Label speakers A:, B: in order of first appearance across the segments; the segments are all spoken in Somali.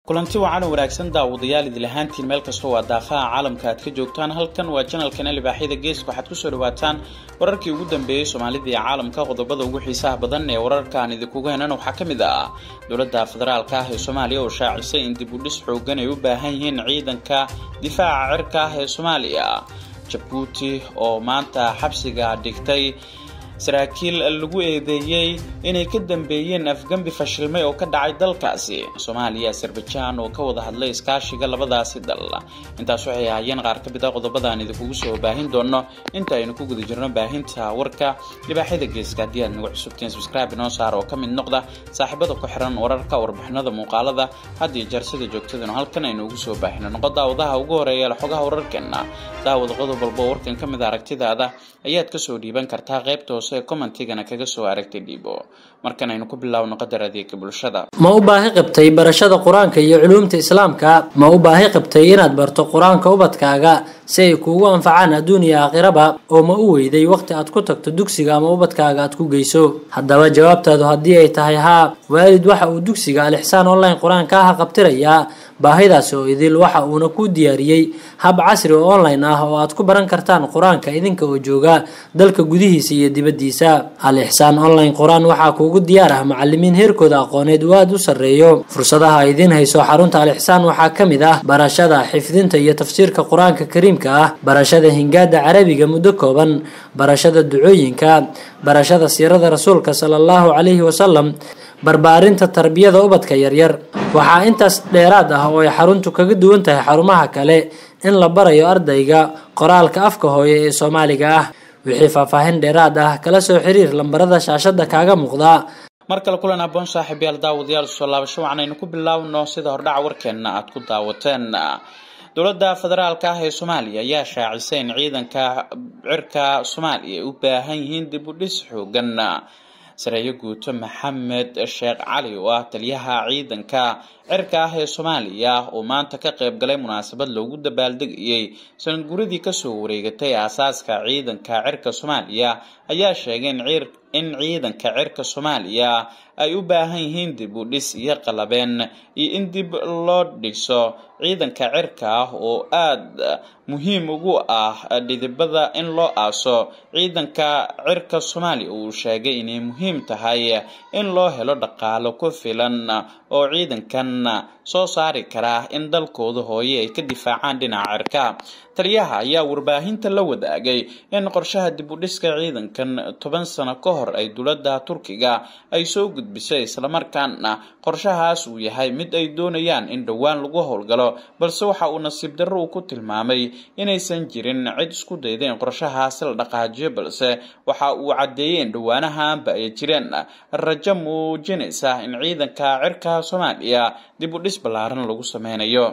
A: kulanti wacan oo wanaagsan daawadayaal idil ahaantiin meel kastoo waa daafaha caalamka aad ka joogtaan halkan waa janalkana libaaxyada geeska waxaad kusoo dhawaataan wararkii ugu dambeeyey soomaalida iyo caalamka qodobada ugu xiisaha badan ee wararkaan idinkuga henan waxaa ka mid ah dowladda federaalka ah ee soomaaliya oo shaacisay in dib u dhis xoogan ay u baahan yihiin ciidanka difaaca cirka ah ee soomaaliya jabuuti oo maanta xabsiga dhigtay saraakiil lagu eedeeyey inay ka dambeeyeen afgembi fashilmay oo ka dhacay dalkaasi soomaaliya azerbajaan oo ka wada hadlay iskaashiga labadaasi dal intaas waxay ahaayeen qaar ka mid a qodobadaan idinkugu soo baahin doono inta aynu ku guda jirno baahinta warka libaaxyada geeska haddii aad nagu cusubtiin subscribe inoo saar oo ka mid noqda saaxiibada ku xiran wararka warbixinada muuqaalada had iyo jeer sida joogtadanu halkan aynu ugu soo baahino noqo daawadaha ugu horeeya xogaha wararkeena daawada qodob walbo warkan ka mid a aragtidaada ayaad kasoo dhiiban kartaa qaybta hoose commentigana kaga soo aragtay dhiibo markan aynu ku bilaawno qadar adeega bulshada
B: ma u baahi qabtay barashada qur-aanka iyo culuumta islaamka ma u baahi qabtay inaad barto qur-aanka ubadkaaga si ay kuugu anfacaan adduun iyo aakhiraba oo ma u weyday waqti aad ku tagto dugsiga ama ubadkaaga aad ku geyso haddaba jawaabtaadu haddii ay tahay haa waalid waxa uu dugsiga alixsaan online qur-aanka ah qabtirayaa baahidaasi oo idil waxa uuna ku diyaariyey hab casri oo online ah oo aad ku baran kartaan qur-aanka idinka oo jooga dalka gudihiisa iyo dibaddiisa al ixsaan online qur-aan waxaa kuugu diyaar ah macalimiin heerkooda aqooneed uu aada u sarreeyo fursadaha ay idiin hayso xarunta al ixsaan waxaa ka mid ah barashada xifdinta iyo tafsiirka qur-aanka kariimka ah barashada hingaada carabiga muddo kooban barashada ducooyinka barashada siirada rasuulka sala allahu calayhi wasalam barbaarinta tarbiyada ubadka yaryar waxaa intaas dheeraad ah oo ay xaruntu kaga duwan tahay xarumaha kale in la barayo ardayga qoraalka afka hooye ee soomaaliga ah wixii faahfaahin dheeraad ah kala soo xiriir lambarada shaashada kaaga muuqda
A: mar kale kulan aboon saaxiibyaal daawadayaal soo laabasho waxanaynu ku bilaawno sida hordhaca warkeenna aad ku daawateen dowladda federaalka ah ee soomaaliya ayaa shaacisay in ciidanka cirka soomaaliya ay u baahan yihiin dib u dhis xoogan sareeyo guuto maxamed sheekh cali oo ah taliyaha ciidanka cirka ah ee soomaaliya oo maanta ka qayb galay munaasabad loogu dabaaldegayey sanad guradii kasoo wareegatay aasaaska ciidanka cirka soomaaliya ayaa sheegay in ciidanka cirka soomaaliya ay u baahan yihiin dib u dhis iyo qalabeen iyo in dib loo dhiso ciidanka cirka ah oo aada muhiim ugu ah dhidibada in loo aaso ciidanka cirka soomaaliya uu sheegay inay muhiim tahay in loo helo dhaqaalo ku filan oo ciidankan soo saari kara in dalkooda hooye ay ka difaacaan dhinaca cirka taliyaha ayaa warbaahinta la wadaagay in qorshaha dib u dhiska ciidankan toban sano ka hor ay dowladda turkiga ay soo gudbisay islamarkaana qorshahaas uu yahay mid ay doonayaan in dhowaan lagu howlgalo balse waxa uu nasiib darro uu ku tilmaamay inaysan jirin cid isku dayda in qorshahaasi la dhaqaajiyo balse waxa uu caddeeyey in dhowaanahaanba ay jireen rajo muujinaysa in ciidanka cirka soomaaliya dib u dhis ballaaran lagu sameynayo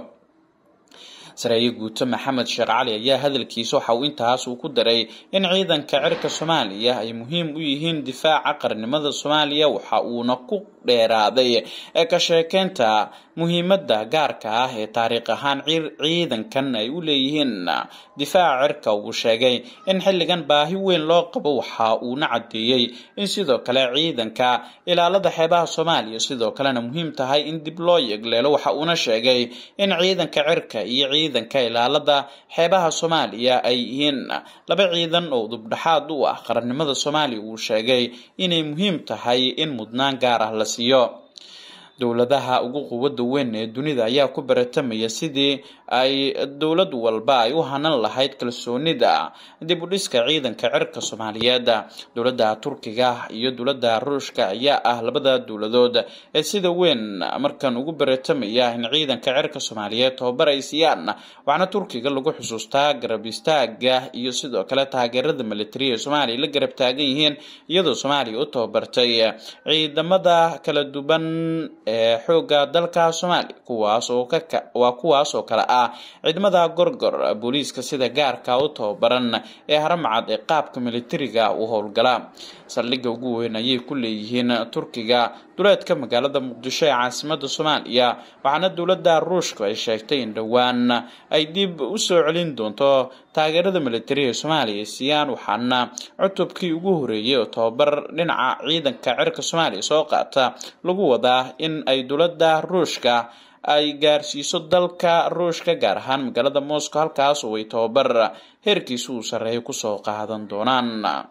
A: sareeye guuto maxamed sheekh cali ayaa hadalkiisa waxa uu intaas uu ku daray in ciidanka cirka soomaaliya ay muhiim u yihiin difaaca qarnimada soomaaliya waxa uuna ku dheeraaday ee ka sheekeynta muhiimada gaarka ah ee taariikh ahaan ciidankan ay u leeyihiin difaaca cirka uu sheegay in xilligan baahi weyn loo qabo waxa uuna caddeeyey in sidoo kale ciidanka ilaalada xeebaha soomaaliya sidoo kalena muhiim tahay in dib loo yegleelo waxa uuna sheegay in ciidanka cirka iyo ciidanka ilaalada xeebaha soomaaliya ay yihiin laba ciidan oo dubdhaxaad u ah qarannimada soomaaliya uu sheegay inay muhiim tahay in mudnaan gaar ah la siiyo dowladaha ugu quwadda weyn ee dunida ayaa ku baratamaya sidii ay dowlad walba ay u hanan lahayd kalsoonida dib u dhiska ciidanka cirka soomaaliyeed dowladda turkiga iyo dowladda ruushka ayaa ah labada dowladood ee sida weyn markan ugu baratamaya in ciidanka cirka soomaaliyeed tababar ay siiyaan waxaana turkiga lagu xusuustaa garab istaaga iyo sidoo kale taageerada militari ee soomaaliya la garab taagan yihiin iyadoo soomaaliya u tababartay ciidamada kala duwan ee xooga dalka soomaaliya kuwaas oo waa kuwaas oo kale ah ciidamada gorgor booliiska sida gaarka u tababaran ee haramcad ee qaabka militariga u howlgala saldhigga ugu weyn ayay ku leeyihiin turkiga duleedka magaalada muqdisho ee caasimada soomaaliya waxaana dowladda ruushka ay sheegtay in dhowaan ay dib u soo celin doonto taageerada militari ee soomaaliya ay siiyaan waxaana cutubkii ugu horeeyay oo tababar dhinaca ciidanka cirka soomaaliya soo qaata lagu wadaa in ay dowladda ruushka ay gaarsiiso dalka ruushka gaar ahaan magaalada moscow halkaas oo ay tababar heerkiisa uu sarreeyo kusoo qaadan doonaan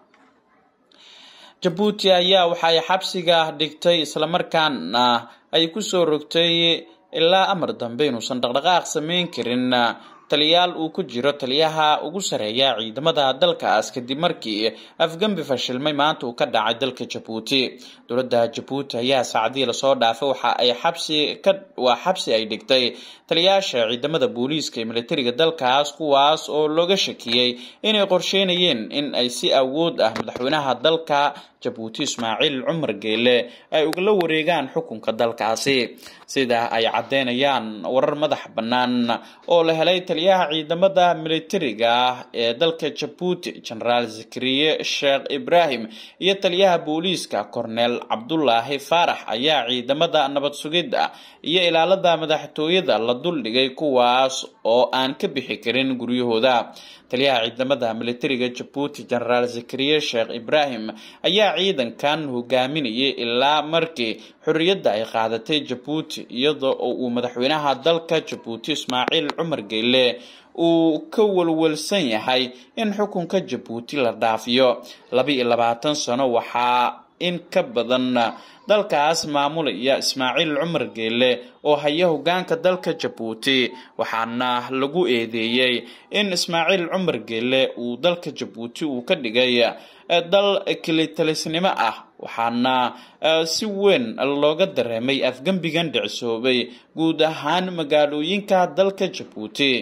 A: jabuuti ayaa waxa ay xabsiga dhigtay islamarkaana ay kusoo rogtay ilaa amar dambe inuusan dhaqdhaqaaq sameyn karin taliyaal uu ku jiro taliyaha ugu sareeya ciidamada dalkaas kadib markii afgembi fashilmay maanta uu ka dhacay dalka jabuuti dowladda jabuuti ayaa saacadihii lasoo dhaafay waxa ay xabsi ka waa xabsi ay dhigtay taliyaasha ciidamada booliiska ee militariga dalkaas kuwaas oo looga shakiyey inay qorsheynayeen in ay si awood ah madaxweynaha dalka jabuuti ismaaciil cumar geele ay ugala wareegaan xukunka dalkaasi sida ay caddeynayaan warar madax bannaan oo la helay taliyaha ciidamada militariga ee dalka jabuuti genaraal zakariye sheekh ibraahim iyo taliyaha booliiska cornel cabdulaahi faarax ayaa ciidamada nabad sugidda iyo ilaalada madaxtooyada la duldhigay kuwaas oo aan ka bixi karin guryahooda taliyaha ciidamada militariga jabuuti genaraal zakariye sheekh ibraahim ayaa ciidankan hogaaminayay ilaa markii xorriyadda ay qaadatay jabuuti iyadoo uu madaxweynaha dalka jabuuti ismaaciil cumar geele uu ka walwalsan yahay in xukunka jabuuti la dhaafiyo laba iyo labaatan sano waxaa in ka badan dalkaas maamulaya ismaaciil cumar geele oo haya hogaanka dalka jabuuti waxaana lagu eedeeyey in ismaaciil cumar geele uu dalka jabuuti uu ka dhigay dal kilitalisnimo ah waxaana si weyn looga dareemay afgembigan dhicsoobay guud ahaan magaalooyinka dalka jabuuti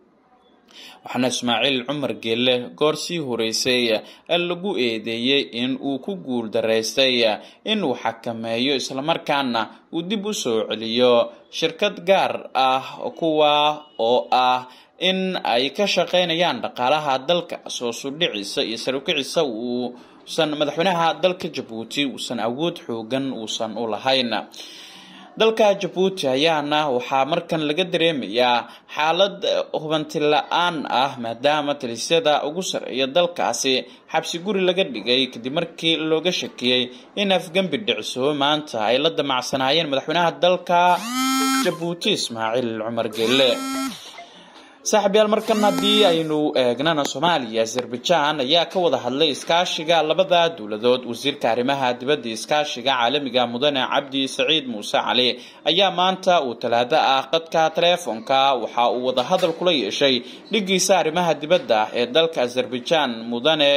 A: waxaana ismaaciil cumar geele goor sii horeysay lagu eedeeyey in uu ku guul daraystay inuu xakameeyo islamarkaana uu dib u soo celiyo shirkad gaar ah kuwa oo ah in ay ka shaqeynayaan dhaqaalaha dalka soo sudhiciisa iyo sarukiciisa uusan madaxweynaha dalka jabuuti uusan awood xoogan uusan u lahayn dalka jabuuti ayaana waxaa markan laga dareemayaa xaalad hubanti la-aan ah maadaama talisyada ugu sareeya dalkaasi xabsi guri laga dhigay kadib markii looga shakiyey in afgembi dhicsoobo maanta ay la damacsanaayeen madaxweynaha dalka jabuuti ismaaciil cumar geele saaxiibyaal markan haddii aynu eegnana soomaaliya azerbaijan ayaa ka wada hadlay iskaashiga labada dowladood wasiirka arrimaha dibadda iskaashiga caalamiga mudane cabdi saciid muuse cali ayaa maanta uu talaado ah qadka taleefonka waxa uu wadahadal kula yeeshay dhigiisa arrimaha dibadda ee dalka azerbaijan mudane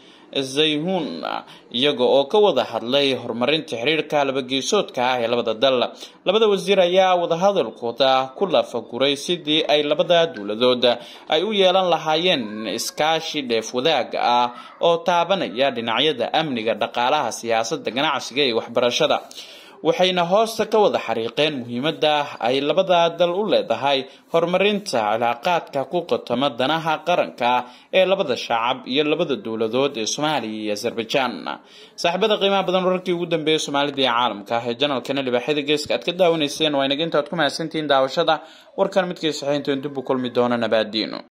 A: zayhun iyaga oo ka wada hadlay horumarinta xiriirka labageesoodka ah ee labada dal labada wasiir ayaa wadahadalkooda ku lafaguray sidii ay labada dowladood ay u yeelan lahaayeen iskaashi dheef wadaag ah oo taabanaya dhinacyada amniga dhaqaalaha siyaasadda ganacsiga iyo waxbarashada waxayna hoosta ka wada xariiqeen muhiimadda ay labada dal u leedahay horumarinta cilaaqaadka ku qotoma danaha qaranka ee labada shacab iyo labada dowladood ee soomaaliya iyo azerbaijan saaxiibada qiimaha badan wararkii ugu dambeeyay soomaalida iyo caalamka ah ee janalkana libaaxyada geeska aad ka daawanayseen waa inaga intaad ku mahadsantihiin daawashada warkan midkii saxiinta dib u kulmi doona nabaadiino